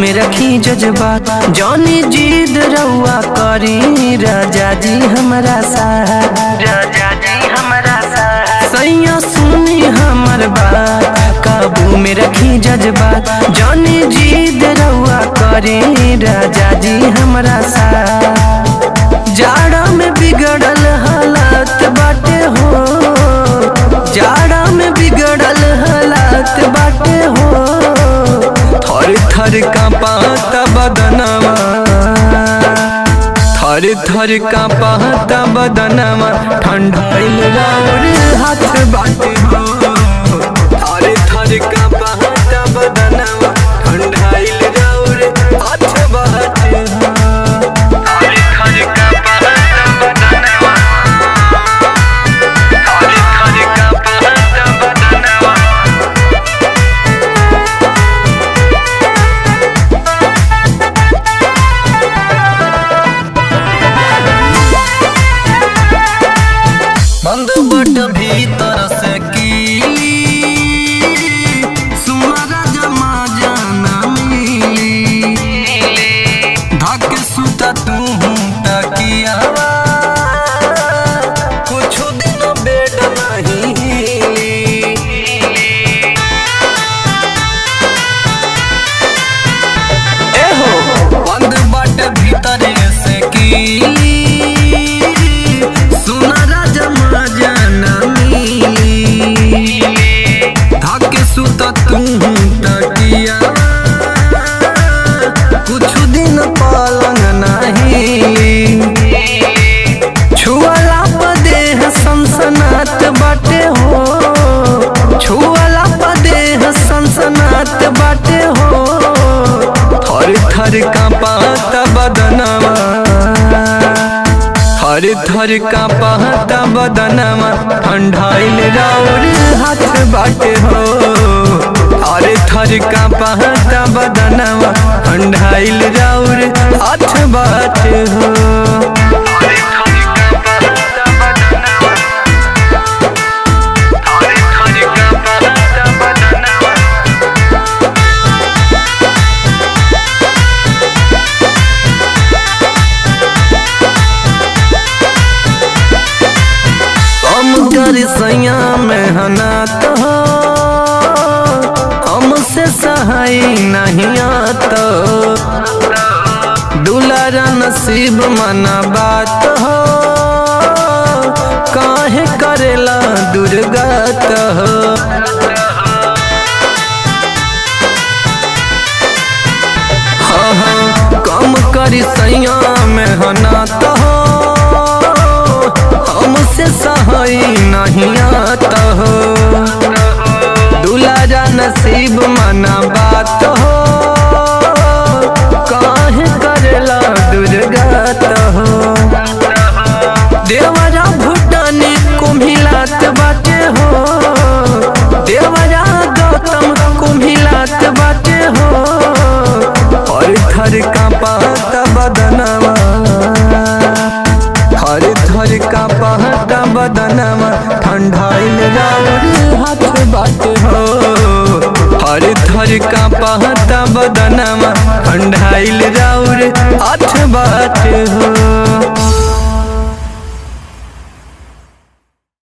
में रखी जज्बात जानी जीद रउआ करी राजा जी हमारा साथ राजा जी हमारा साथ सैया सुनी हमर बात काबू में रखी जज्बात जानी जीद रउआ करी राजा जी हमारा साथ जाड़ा में बिगड़ल हालात बाटे हो जाड़ा में बिगड़ल हालात बाटे हो थर थर कांपाता बदनवा थर थर कांपाता बदनवा ठंडाइल राउर हाथ बाटे हो थर थर कांपाता बदनवा ठंडाइल राउर हाथ बाटे हो थर थर कांपाता बदनवा थर थर कांपाता बदनवा बंद बट भीतर से कीली सुमरा जमा जाना मिली धक सुता तू तकियावा कुछ दिन बेड नहीं हिली एहो बंद बट भीतर से कीली सुना राजा जाना मिली धक सुत तू तकिया कुछ दिन पलंग नहीं छुअला पदेह सनसनात बाटे हो छुअला पदेह सनसनात बाटे हो थर थर कांपात बदनवा थर थर कांपात बदनवा ठंडाइल राउर हाथ बाटे हो थर थर कांपात बदनवा ठंडाइल राउर हाथ बाटे हो थर थर कांपात बदनवा थर थर कांपात बदनवा हम कर सैया में हनात हो हमसे सहाय नहीं आता दुलारा नसीब मना बात हो काहे करेला दुर्गत हो हाँ हाँ कम करी सैया में हनात हो हमसे सहाय नहीं आता हो दुलारा नसीब मना बात हो काहे करेला दुर्गत हो देवरा भूटानी कुम्हिलात बाटे हो देवरा गौतम कुम्हिलात बाटे हो और थर कांपात बदनवा थर थर कांपात बदनवा ठंडाइल राउर हाथ बाटे हो हर थर कांपात बदनवा ठंडाइल राउर हाथ बाटे हो